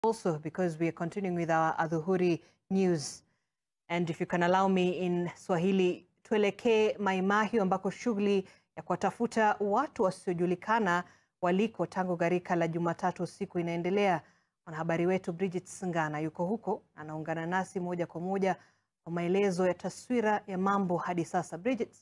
also because we are continuing with our Adhuhuri news. And if you can allow me in Swahili, tuelekee Mai Mahiu ambako shughuli ya kuwatafuta watu wasiojulikana waliko tangu gharika la Jumatatu usiku inaendelea. Mwanahabari wetu Bridget Singana yuko huko, anaungana nasi moja kwa moja kwa maelezo ya taswira ya mambo hadi sasa. Bridget.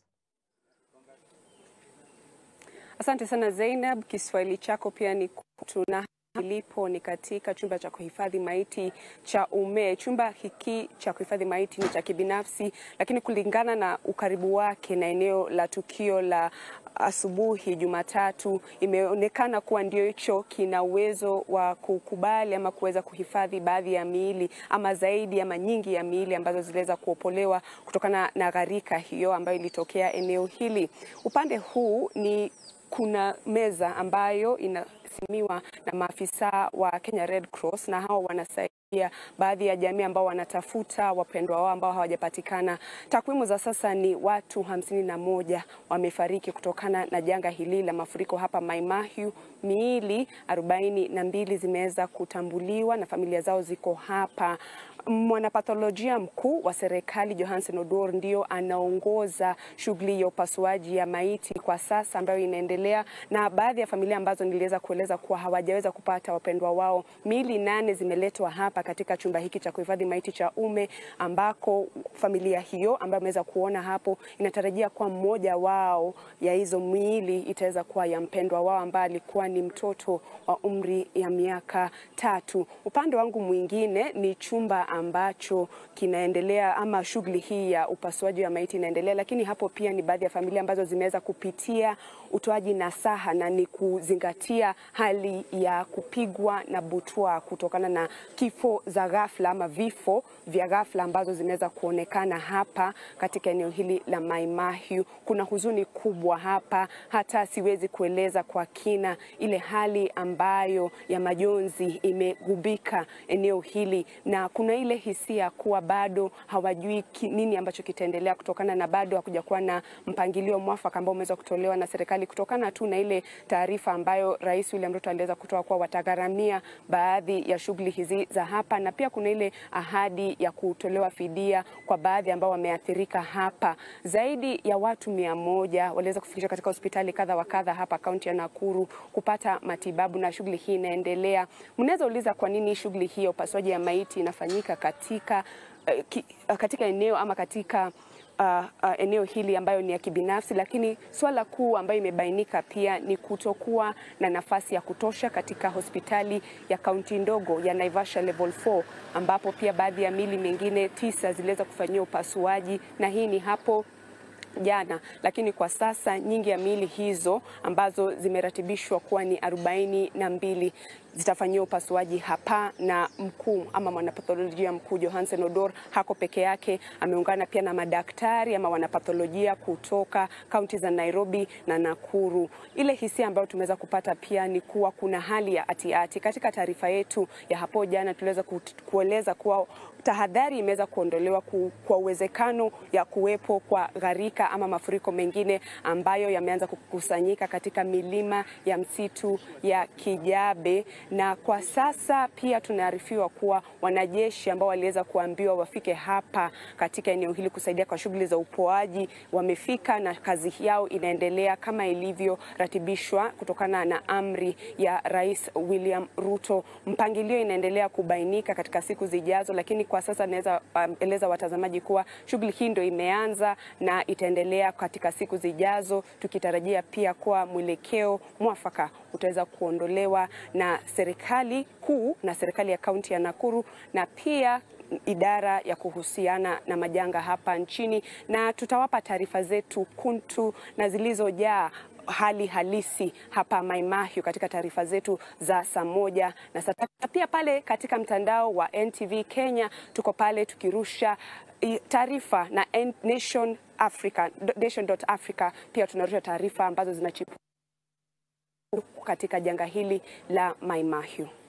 Asante sana Zainab, Kiswahili chako pia ni tuna ilipo ni katika chumba cha kuhifadhi maiti cha Ume. Chumba hiki cha kuhifadhi maiti ni cha kibinafsi, lakini kulingana na ukaribu wake na eneo la tukio la asubuhi Jumatatu, imeonekana kuwa ndio hicho kina uwezo wa kukubali ama kuweza kuhifadhi baadhi ya miili ama zaidi ama nyingi ya miili ambazo ziliweza kuopolewa kutokana na gharika hiyo ambayo ilitokea eneo hili. Upande huu ni kuna meza ambayo inasimamiwa na maafisa wa Kenya Red Cross na hao wanasaidia baadhi ya jamii ambao wanatafuta wapendwa wao ambao hawajapatikana. Takwimu za sasa ni watu hamsini na moja wamefariki kutokana na janga hili la mafuriko hapa Mai Mahiu. Miili arobaini na mbili zimeweza kutambuliwa na familia zao ziko hapa. Mwanapatholojia mkuu wa serikali Johansen Odor ndio anaongoza shughuli ya upasuaji ya maiti kwa sasa ambayo inaendelea, na baadhi ya familia ambazo niliweza kueleza kuwa hawajaweza kupata wapendwa wao, miili nane zimeletwa hapa katika chumba hiki cha kuhifadhi maiti cha Ume, ambako familia hiyo ambayo ameweza kuona hapo inatarajia kuwa mmoja wao ya hizo miili itaweza kuwa ya mpendwa wao ambaye alikuwa ni mtoto wa umri ya miaka tatu. Upande wangu mwingine ni chumba ambacho kinaendelea ama shughuli hii ya upasuaji wa maiti inaendelea, lakini hapo pia ni baadhi ya familia ambazo zimeweza kupitia utoaji nasaha na ni kuzingatia hali ya kupigwa na butwa kutokana na kifo za ghafla ama vifo vya ghafla ambazo zimeweza kuonekana hapa katika eneo hili la Mai Mahiu. Kuna huzuni kubwa hapa, hata siwezi kueleza kwa kina ile hali ambayo ya majonzi imegubika eneo hili, na kuna ile hisia kuwa bado hawajui nini ambacho kitaendelea kutokana na bado hakuja kuwa na mpangilio mwafaka ambao umeweza kutolewa na serikali kutokana tu na ile taarifa ambayo Rais William Ruto aliweza kutoa kuwa watagharamia baadhi ya shughuli hizi za hapa, na pia kuna ile ahadi ya kutolewa fidia kwa baadhi ambao wameathirika hapa. Zaidi ya watu mia moja waliweza kufikishwa katika hospitali kadha wa kadha hapa kaunti ya Nakuru kupata matibabu, na shughuli hii inaendelea. Mnaweza uliza kwa nini shughuli hii ya upasuaji ya maiti inafanyika katika, uh, ki, uh, katika eneo ama katika Uh, uh, eneo hili ambayo ni ya kibinafsi, lakini swala kuu ambayo imebainika pia ni kutokuwa na nafasi ya kutosha katika hospitali ya kaunti ndogo ya Naivasha level 4 ambapo pia baadhi ya mili mingine tisa ziliweza kufanyiwa upasuaji na hii ni hapo jana, lakini kwa sasa nyingi ya miili hizo ambazo zimeratibishwa kuwa ni arobaini na mbili zitafanyiwa upasuaji hapa na mkuu ama mwanapatholojia mkuu Johansen Odor hako peke yake, ameungana pia na madaktari ama wanapatholojia kutoka kaunti za Nairobi na Nakuru. Ile hisia ambayo tumeweza kupata pia ni kuwa kuna hali ya atiati. Katika taarifa yetu ya hapo jana tuliweza kueleza kuwa tahadhari imeweza kuondolewa ku, kwa uwezekano ya kuwepo kwa gharika ama mafuriko mengine ambayo yameanza kukusanyika katika milima ya msitu ya Kijabe, na kwa sasa pia tunaarifiwa kuwa wanajeshi ambao waliweza kuambiwa wafike hapa katika eneo hili kusaidia kwa shughuli za upoaji wamefika, na kazi yao inaendelea kama ilivyoratibishwa kutokana na amri ya Rais William Ruto. Mpangilio inaendelea kubainika katika siku zijazo, lakini kwa sasa naweza um, eleza watazamaji kuwa shughuli hii ndio imeanza na itaendelea katika siku zijazo, tukitarajia pia kuwa mwelekeo mwafaka utaweza kuondolewa na serikali kuu na serikali ya kaunti ya Nakuru na pia idara ya kuhusiana na majanga hapa nchini, na tutawapa taarifa zetu kuntu na zilizojaa hali halisi hapa Mai Mahiu katika taarifa zetu za saa moja na saa tatu. Pia pale katika mtandao wa NTV Kenya tuko pale tukirusha taarifa na Nation Africa, Nation.Africa pia tunarusha taarifa ambazo zinachipuka katika janga hili la Mai Mahiu.